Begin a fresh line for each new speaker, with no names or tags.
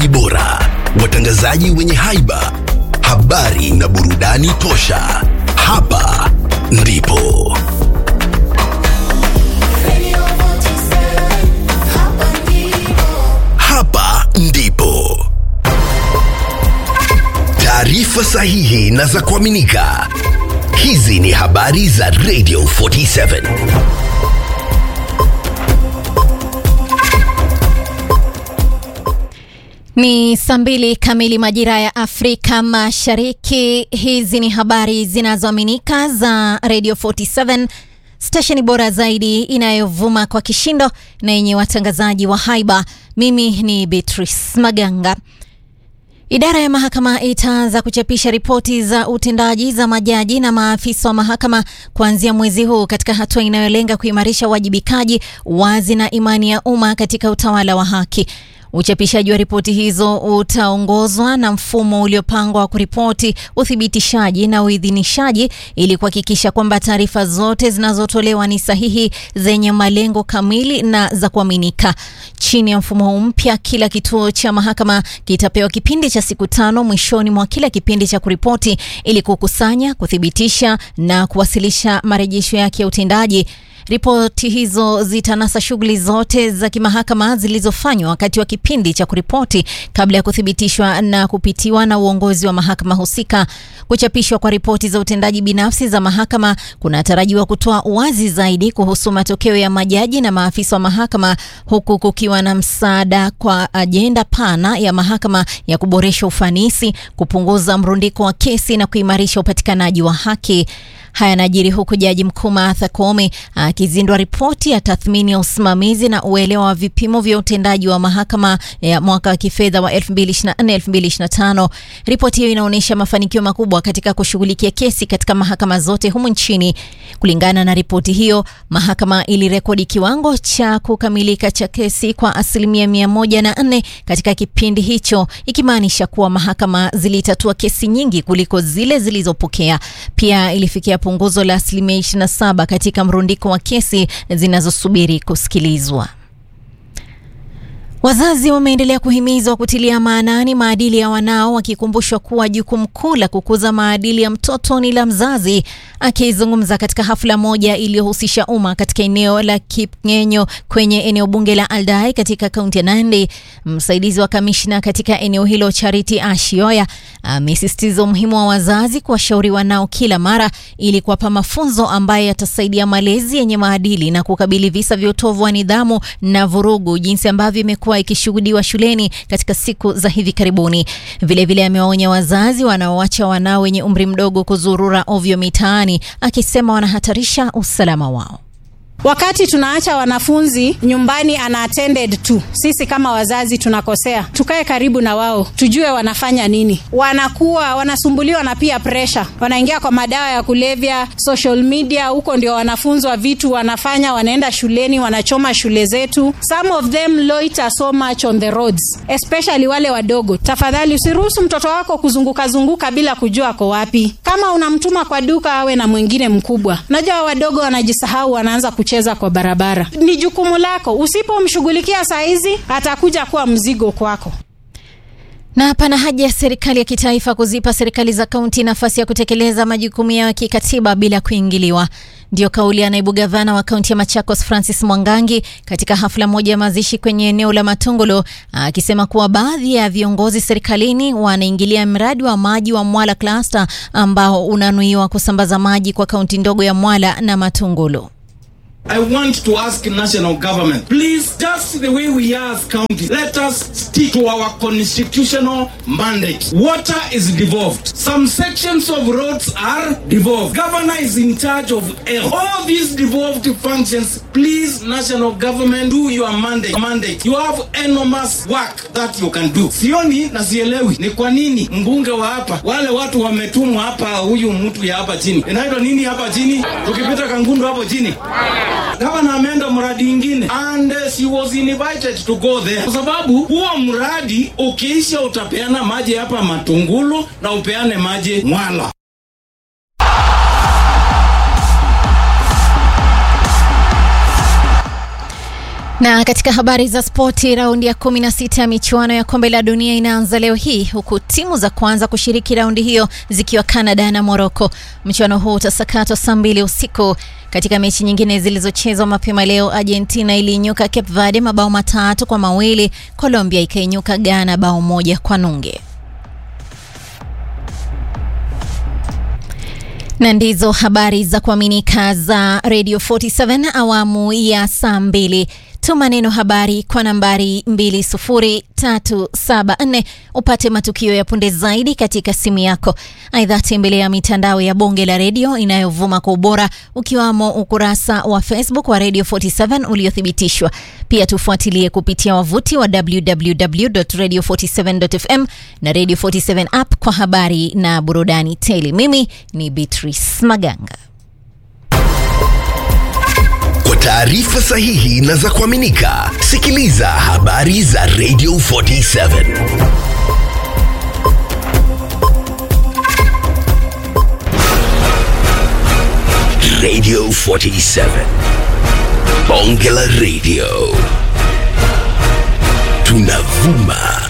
watangazaji bora, watangazaji wenye haiba, habari na burudani tosha. Hapa ndipo hapa ndipo taarifa sahihi na za kuaminika. Hizi ni habari za Radio 47.
Ni saa mbili kamili majira ya Afrika Mashariki. Hizi ni habari zinazoaminika za Radio 47, stesheni bora zaidi inayovuma kwa kishindo na yenye watangazaji wa haiba. Mimi ni Beatrice Maganga. Idara ya mahakama itaanza kuchapisha ripoti za utendaji za majaji na maafisa wa mahakama kuanzia mwezi huu katika hatua inayolenga kuimarisha uwajibikaji, wazi na imani ya umma katika utawala wa haki. Uchapishaji wa ripoti hizo utaongozwa na mfumo uliopangwa wa kuripoti, uthibitishaji na uidhinishaji ili kuhakikisha kwamba taarifa zote zinazotolewa ni sahihi, zenye malengo kamili na za kuaminika. Chini ya mfumo huu mpya, kila kituo cha mahakama kitapewa kipindi cha siku tano mwishoni mwa kila kipindi cha kuripoti ili kukusanya, kuthibitisha na kuwasilisha marejesho yake ya utendaji. Ripoti hizo zitanasa shughuli zote za kimahakama zilizofanywa wakati wa kipindi cha kuripoti kabla ya kuthibitishwa na kupitiwa na uongozi wa mahakama husika. Kuchapishwa kwa ripoti za utendaji binafsi za mahakama kunatarajiwa kutoa uwazi zaidi kuhusu matokeo ya majaji na maafisa wa mahakama, huku kukiwa na msaada kwa ajenda pana ya mahakama ya kuboresha ufanisi, kupunguza mrundiko wa kesi na kuimarisha upatikanaji wa haki. Haya yanajiri huku jaji mkuu Martha Koome akizindua ripoti ya tathmini ya usimamizi na uelewa wa vipimo vya utendaji wa mahakama ya mwaka wa kifedha wa 2024-2025. Ripoti hiyo inaonyesha mafanikio makubwa katika kushughulikia kesi katika mahakama zote humu nchini. Kulingana na ripoti hiyo, mahakama ilirekodi kiwango cha kukamilika cha kesi kwa asilimia mia moja na nne katika kipindi hicho, ikimaanisha kuwa mahakama zilitatua kesi nyingi kuliko zile zilizopokea. Pia ilifikia punguzo la asilimia 27 katika mrundiko wa kesi zinazosubiri kusikilizwa. Wazazi wameendelea kuhimizwa kutilia maanani maadili ya wanao, wakikumbushwa kuwa jukumu kuu la kukuza maadili ya mtoto ni la mzazi. Akizungumza katika hafla moja iliyohusisha umma katika eneo la Kipngenyo kwenye eneo bunge la Aldai katika kaunti ya Nandi, msaidizi wa kamishna katika eneo hilo Charity Ashioya amesisitiza umuhimu wa wazazi kuwashauri wanao kila mara ili kuwapa mafunzo ambayo yatasaidia malezi yenye maadili na kukabili visa vya utovu wa nidhamu na vurugu, jinsi ambavyo imekuwa ikishuhudiwa shuleni katika siku za hivi karibuni. Vilevile amewaonya wazazi wanaoacha wanao wenye umri mdogo kuzurura ovyo mitaani, akisema wanahatarisha usalama wao.
Wakati tunaacha wanafunzi nyumbani ana attended tu, sisi kama wazazi tunakosea. Tukae karibu na wao, tujue wanafanya nini. Wanakuwa wanasumbuliwa na pia pressure, wanaingia kwa madawa ya kulevya, social media, huko ndio wanafunzwa vitu wanafanya, wanaenda shuleni, wanachoma shule zetu. Some of them loiter so much on the roads, especially wale wadogo. Tafadhali usiruhusu mtoto wako kuzunguka zunguka bila kujua ako wapi. Kama unamtuma kwa duka, awe na mwingine mkubwa. Unajua wadogo wanajisahau, wanaanza kucheza kwa barabara. Ni jukumu lako, usipomshughulikia saa hizi atakuja kuwa mzigo kwako.
Na pana haja ya serikali ya kitaifa kuzipa serikali za kaunti nafasi ya kutekeleza majukumu yao ya kikatiba bila kuingiliwa. Ndio kauli ya naibu gavana wa kaunti ya Machakos Francis Mwangangi katika hafla moja ya mazishi kwenye eneo la Matongolo, akisema kuwa baadhi ya viongozi serikalini wanaingilia mradi wa maji wa Mwala Cluster ambao unanuiwa kusambaza maji kwa kaunti ndogo ya Mwala na Matongolo.
I want to ask national government, please, just the way we are as county, let us stick to our constitutional mandate. Water is devolved. Some sections of roads are devolved. Governor is in charge of health. All these devolved functions, please, national government, do your mandate. mandate. You have enormous work that you can do. Sioni na sielewi ni kwa nini mbunge wa hapa, wale watu wametumwa hapa, huyu mtu ya hapa chini, inaitwa nini hapa chini, tukipita Kangundu hapo chini gavana ameenda mradi ingine and uh, she was invited to go there, kwa sababu huo mradi ukiisha utapeana maji hapa Matungulu na upeane maji Mwala.
Na katika habari za spoti, raundi ya 16 ya michuano ya kombe la dunia inaanza leo hii huku timu za kwanza kushiriki raundi hiyo zikiwa Canada na Morocco. Mchuano huu utasakatwa saa mbili usiku. Katika mechi nyingine zilizochezwa mapema leo, Argentina iliinyuka Cape Verde mabao matatu kwa mawili, Colombia ikainyuka Ghana bao moja kwa nunge. na ndizo habari za kuaminika za Radio 47 awamu ya saa mbili. Tuma neno habari kwa nambari 20374 upate matukio ya punde zaidi katika simu yako. Aidha, tembelea mitandao ya bonge la redio inayovuma kwa ubora ukiwamo ukurasa wa Facebook wa Radio 47 uliothibitishwa. Pia tufuatilie kupitia wavuti wa www.radio47.fm na Radio 47 app kwa habari na burudani tele. Mimi ni Beatrice Maganga.
Kwa taarifa sahihi na za kuaminika, sikiliza habari za Radio 47. Radio 47. Bonge la Radio. Tunavuma